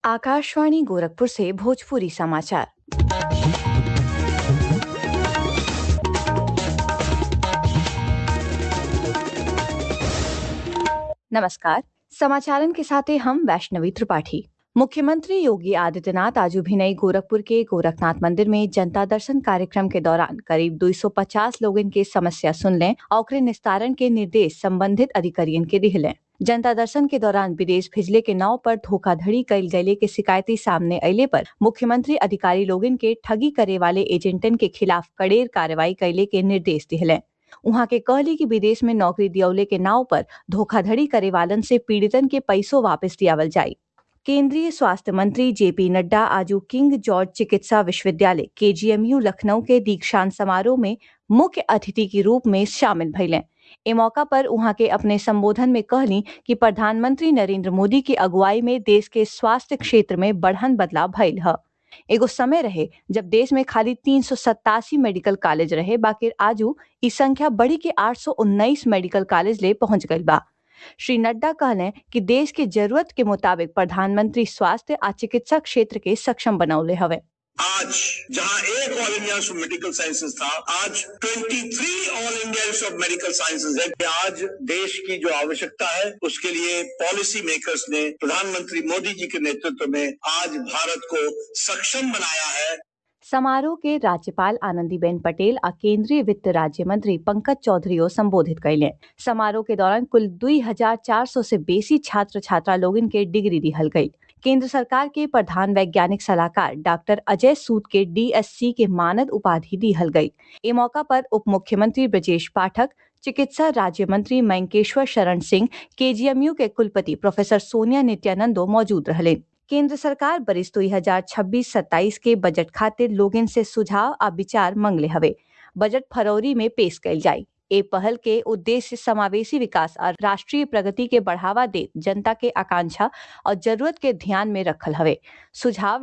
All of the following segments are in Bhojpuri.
आकाशवाणी गोरखपुर से भोजपुरी समाचार नमस्कार समाचारन के साथ हम वैष्णवी त्रिपाठी मुख्यमंत्री योगी आदित्यनाथ आज भिनई गोरखपुर के गोरखनाथ मंदिर में जनता दर्शन कार्यक्रम के दौरान करीब 250 लोगन के समस्या सुन लें और निस्तारण के निर्देश संबंधित अधिकारियों के दिहलें जनता दर्शन के दौरान विदेश भेजले के नाव पर धोखाधड़ी कैल गये के शिकायती सामने अले पर मुख्यमंत्री अधिकारी लोगन के ठगी करे वाले एजेंटन के खिलाफ कड़ेर कार्रवाई कैले के निर्देश दिहलें उहाँ के कहली कि विदेश में नौकरी दियौले के नाव पर धोखाधड़ी करे वालन से पीड़ितन के पैसों वापस दियावल जाये केंद्रीय स्वास्थ्य मंत्री जेपी नड्डा आज किंग जॉर्ज चिकित्सा विश्वविद्यालय केजीएमयू लखनऊ के दीक्षांत समारोह में मुख्य अतिथि के रूप में शामिल भइलें ए मौका पर उहाँ के अपने संबोधन में कहली कि प्रधानमंत्री नरेंद्र मोदी की अगुवाई में देश के स्वास्थ्य क्षेत्र में बढ़न बदलाव भइल ह एगो समय रहे जब देश में खाली तीन मेडिकल कॉलेज रहे बाकी आजू ई संख्या बढ़ी के 819 मेडिकल कॉलेज ले पहुंच गई बा श्री नड्डा कहलें कि देश के जरूरत के मुताबिक प्रधानमंत्री स्वास्थ्य आ चिकित्सा क्षेत्र के सक्षम बनौले हवे आज जहां एक all India of medical sciences था आज 23 all India of medical sciences है कि आज देश की जो आवश्यकता है उसके लिए पॉलिसी मेकर्स ने प्रधानमंत्री मोदी जी के नेतृत्व में आज भारत को सक्षम बनाया है समारोह के राज्यपाल आनंदीबेन पटेल आ केंद्रीय वित्त राज्य मंत्री पंकज चौधरी संबोधित कैले समारोह के दौरान कुल 2,400 से बेसी छात्र छात्रा लोगन के डिग्री दिहल गई केंद्र सरकार के प्रधान वैज्ञानिक सलाहकार डॉक्टर अजय सूद के डीएससी के मानद उपाधि दिहल गई ए मौका पर उप मुख्यमंत्री ब्रजेश पाठक चिकित्सा राज्य मंत्री मैंकेश्वर शरण सिंह केजीएमयू के कुलपति प्रोफेसर सोनिया नित्यानंदो मौजूद रहे केंद्र सरकार बरिस दो हजार छब्बीस सत्ताईस के बजट खातिर लोगन से सुझाव आ विचार मंगले हवे बजट फरवरी में पेश कैल जाये ए पहल के उद्देश्य समावेशी विकास और राष्ट्रीय प्रगति के बढ़ावा दे जनता के आकांक्षा और जरूरत के ध्यान में रखल हवे सुझाव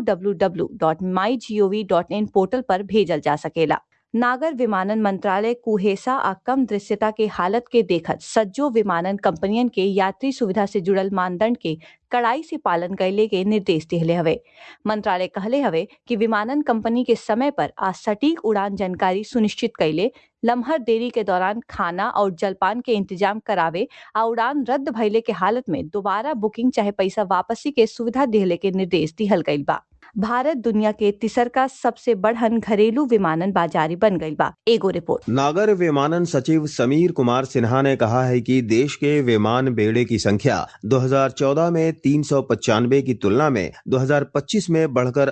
www.mygov.in पोर्टल पर भेजल जा सकेला नागर विमानन मंत्रालय कुहेसा आ कम दृश्यता के हालत के देखत सज्जो विमानन कंपनियन के यात्री सुविधा से जुड़ल मानदंड के कड़ाई से पालन कैले के निर्देश दिहले हवे मंत्रालय कहले हवे कि विमानन कंपनी के समय पर आ सटीक उड़ान जानकारी सुनिश्चित कैले लम्हर देरी के दौरान खाना और जलपान के इंतजाम करावे आ उड़ान रद्द भइले के हालत में दोबारा बुकिंग चाहे पैसा वापसी के सुविधा दिहले के निर्देश दिहल गईल बा भारत दुनिया के तीसर का सबसे बढ़न घरेलू विमानन बाजारी बन गई बा एगो रिपोर्ट नागर विमानन सचिव समीर कुमार सिन्हा ने कहा है कि देश के विमान बेड़े की संख्या 2014 में तीन की तुलना में 2025 में बढ़कर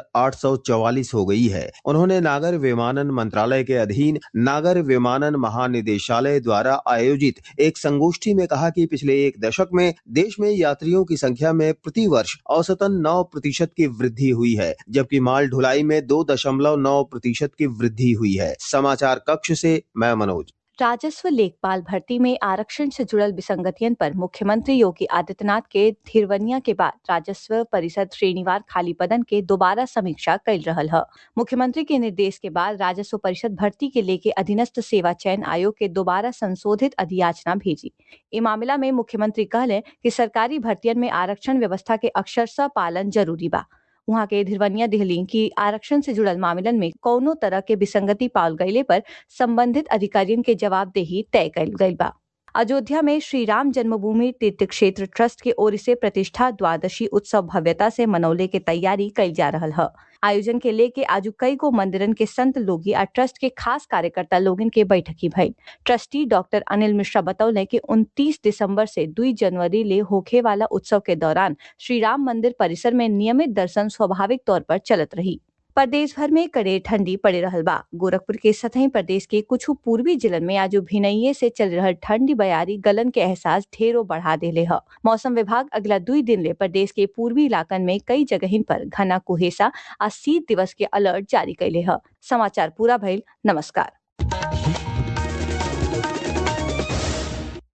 844 हो गई है उन्होंने नागर विमानन मंत्रालय के अधीन नागर विमानन महानिदेशालय द्वारा आयोजित एक संगोष्ठी में कहा कि पिछले एक दशक में देश में यात्रियों की संख्या में प्रति वर्ष औसतन 9 प्रतिशत की वृद्धि हुई है जबकि माल ढुलाई में दो दशमलव नौ प्रतिशत की वृद्धि हुई है समाचार कक्ष से मैं मनोज राजस्व लेखपाल भर्ती में आरक्षण से जुड़ल विसंगतियन पर मुख्यमंत्री योगी आदित्यनाथ के थिरवनिया के बाद राजस्व परिषद श्रेणीवार खाली पदन के दोबारा समीक्षा कैल रहल है मुख्यमंत्री के निर्देश के बाद राजस्व परिषद भर्ती के लेके अधीनस्थ सेवा चयन आयोग के दोबारा संशोधित अधियाचना भेजी ए मामला में मुख्यमंत्री कहले कि सरकारी भर्तियन में आरक्षण व्यवस्था के अक्षरशः पालन जरूरी बा वहाँ के धिरवनिया दिहली की आरक्षण से जुड़ल मामलन में कौनो तरह के विसंगति पाल गईले पर संबंधित अधिकारियों के जवाबदेही तय कैल गई बा अयोध्या में श्री राम जन्मभूमि तीर्थ क्षेत्र ट्रस्ट के ओर से प्रतिष्ठा द्वादशी उत्सव भव्यता से मनौले के तैयारी कैल जा रहा है आयोजन के लेके आज कई गो मंदिरन के संत लोगी आ ट्रस्ट के खास कार्यकर्ता लोगन के बैठकी भई ट्रस्टी डॉक्टर अनिल मिश्रा बतौले कि 29 दिसंबर से 2 जनवरी ले होखे वाला उत्सव के दौरान श्री राम मंदिर परिसर में नियमित दर्शन स्वाभाविक तौर पर चलत रही प्रदेश भर में कड़े ठंडी पड़े रहल बा गोरखपुर के सतही प्रदेश के कुछ पूर्वी जिलन में आज भिनइये से चल रहा ठंडी बयारी गलन के एहसास ढेरों बढ़ा देले है मौसम विभाग अगला दुई दिन ले प्रदेश के पूर्वी इलाकन में कई जगह पर घना कुहेसा आ शीत दिवस के अलर्ट जारी कैले है समाचार पूरा भइल नमस्कार